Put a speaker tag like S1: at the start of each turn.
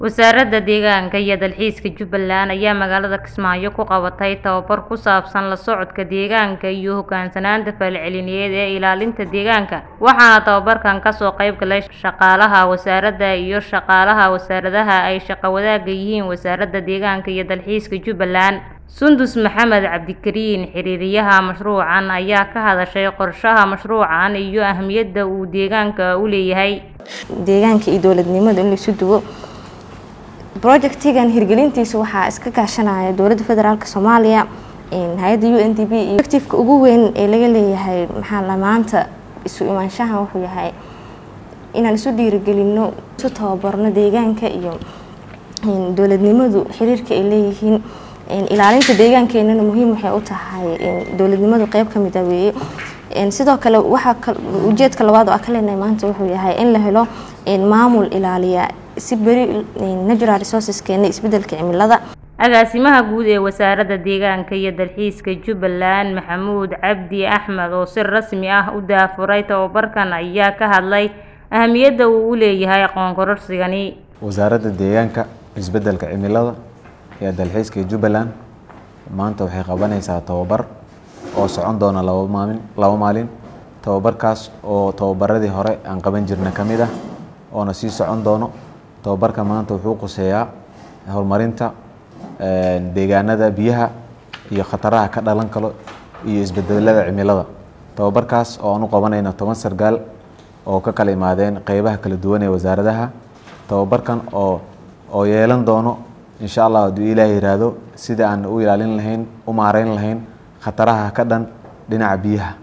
S1: Wasaaradda Deegaanka iyo Dalxiiska Jubbaland ayaa magaalada Kismaayo ku qabatay tababar ku saabsan la socodka deegaanka iyo u hoggaansanaanta falcelineed ee ilaalinta deegaanka waxaana tababarkan ka soo qayb galay shaqaalaha wasaaradda iyo shaqaalaha wasaaradaha ay shaqo wadaagga yihiin Wasaaradda Deegaanka iyo Dalxiiska Jubbaland Sundus Maxamed Cabdikariin xiriiriyaha mashruucan ayaa ka hadashay qorshaha mashruucan iyo ahmiyadda uu deegaanka u leeyahay
S2: deegaanka iyo dowladnimada in la isu duwo projectigan hirgelintiisa waxaa iska kaashanaya dowladda federaalk soomaaliya hay-adda u n d b iyo objectiveka ugu weyn ee laga leeyahay maxaa la maanta isu imaanshahan wuxuu yahay inaan isu dhiirigelino isu tababarno deegaanka iyo dowladnimadu xiriirka ay leeyihiin ilaalinta deegaankeenana muhiim waxay u tahay dowladnimadu qeyb ka mid ah weeye sidoo kale waxaa ujeedka labaad oo aan ka leenahay maanta wuxuu yahay in la helo maamul ilaaliya si beri natural resourceskeena isbedelka cimilada
S1: agaasimaha guud ee wasaaradda deegaanka iyo dalxiiska jubbaland maxamuud cabdi axmed oo si rasmi ah u daafuray tababarkan ayaa ka hadlay ahamiyadda uu u leeyahay aqoon kororsigani
S3: wasaaradda deegaanka isbedelka cimilada iyo dalxiiska jubbaland maanta waxay qabanaysaa tababar oo socon doona laba maalin laba maalin tababarkaas oo tababaradii hore aan qaban jirna ka mid ah oona sii socon doono tababarka maanta wuxuu quseeyaa horumarinta deegaanada biyaha iyo khataraha ka dhalan karo iyo isbedelada cimilada tababarkaas oo aan u qabanayno toban sargaal oo ka kala imaadeen qeybaha kala duwan ee wasaaradaha tababarkan oo oo yeelan doono insha allah hadduu ilaah yiraahdo sida aan u ilaalin lahayn u maareyn lahayn khataraha ka dhan dhinaca biyaha